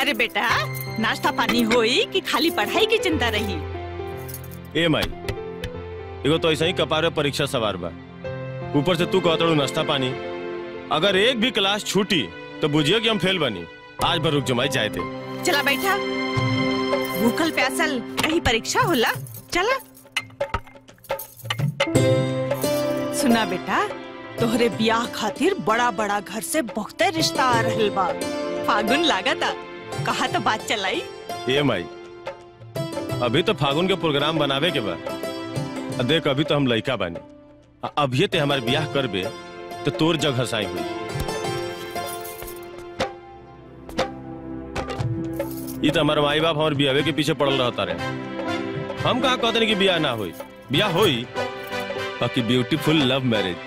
अरे बेटा नाश्ता पानी होई कि खाली पढ़ाई की चिंता रही ए माई एगो तो ऐसा ही कपार में परीक्षा सवार बा ऊपर से तू कहतड़ू नाश्ता पानी अगर एक भी क्लास छूटी तो बुझियो कि हम फेल बनी आज भर रुक जमाई जाए थे चला बैठा भूखल प्यासल कहीं परीक्षा होला चला सुना बेटा तोहरे ब्याह खातिर बड़ा बड़ा घर से बहुते रिश्ता आ रहल बा फागुन लागता कहा तो बात चलाई ए माई अभी तो फागुन के प्रोग्राम बनावे के बा आ देख अभी तो हम लइका बानी आ अभिये ते हमारे ब्याह करबे तो तोर जग हसाई हुई ई तो हमारे माई बाप हमारे बियावे के पीछे पड़ल रहता रहे हम कहा कहते कि बियाह ना होई बियाह होई बाकी ब्यूटीफुल लव मैरिज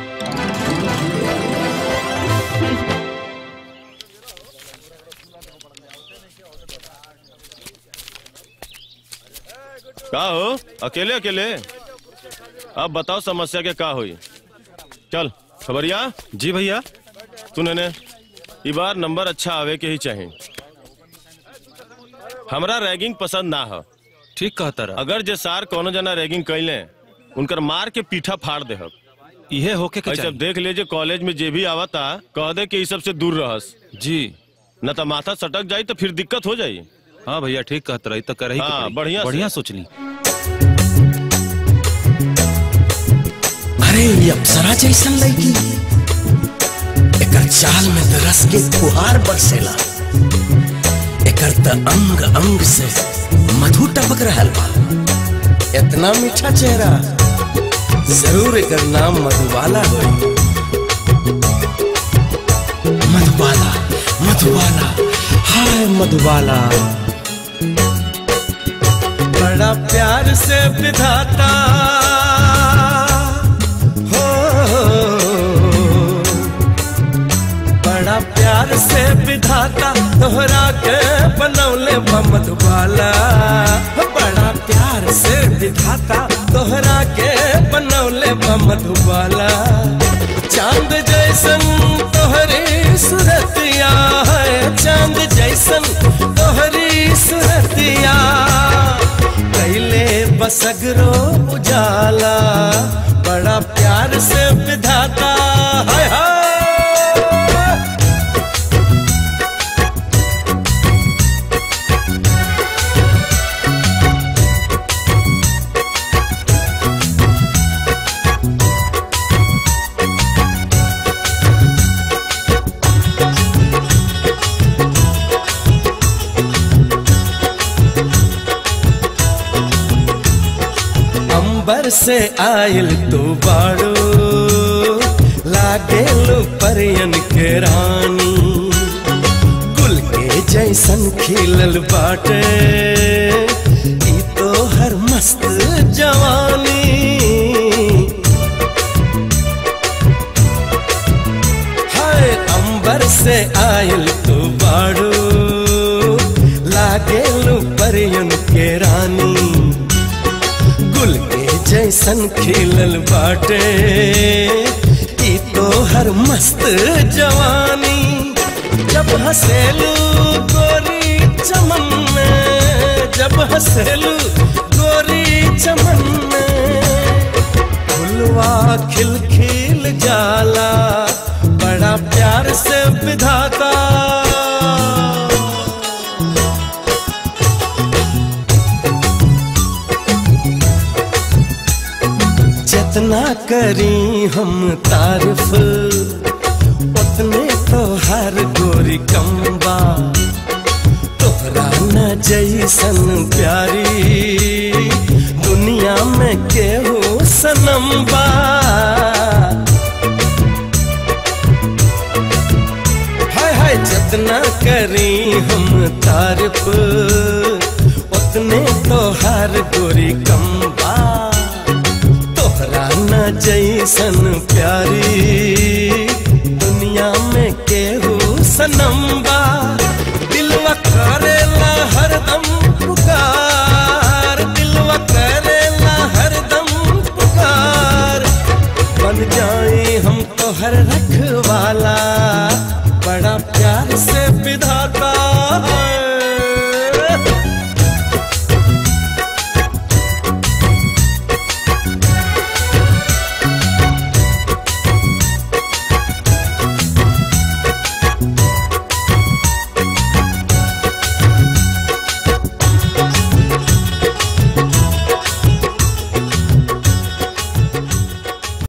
का हो अकेले अकेले अब बताओ समस्या के का हुई चल खबरिया जी भैया तूने ने ई बार नंबर अच्छा आवे के ही चाहे हमरा रैगिंग पसंद ना हो ठीक कहता रहा अगर जे सार कोनो जना रैगिंग कैले उनकर मार के पीठा फाड़ दे इहे होके के सब चाहिए देख लीजिए कॉलेज में जे भी आवता कह दे कि ई सब से दूर रहस जी न तो माथा सटक जाई तो फिर दिक्कत हो जाई हाँ भैया ठीक कहता रही तो कर ही हाँ, बढ़िया से। बढ़िया सोच ली अरे ये अप्सरा जैसन लड़की एकर चाल में त रस के फुहार बरसेला एकर त अंग अंग से मधु टपक रहल बा इतना मीठा चेहरा जरूर एकर नाम मधुबाला होई मधुबाला मधुबाला हाय मधुबाला बड़ा प्यार से विधाता हो बड़ा प्यार से विधाता तोहरा के बनौले बा मधुबाला बड़ा प्यार से विधाता तोहरा के बनौले बा मधुबाला चांद जैसन तोहरी सूरतिया है चांद जैसन तोहरी सूरतिया कैले बसगरो उजाला बड़ा प्यार से विधाता हाय हाय अंबर से आयल तू बाड़ो लागेलो परियन के रानी गुल के जैसन खिलल बाटे ई तो हर मस्त जवानी हाय अंबर से आयल तू बाड़ो लागेलो परियन के रानी गुल के जैसन खिलल बाटे ई तो हर मस्त जवानी जब हसेलू गोरी चमन में जब हसेलू गोरी चमन में फुलवा खिल खिल जाला बड़ा प्यार से विधाता जितना करी हम तारीफ उतने तो हर गोरी कम्बा तोहरा न जैसन प्यारी दुनिया में केहू सनम्बा हाय हाय जितना करी हम तारीफ उतने तो हर गोरी कम्बा तोहरा न जैसन प्यारी दुनिया में केहू सनम्बा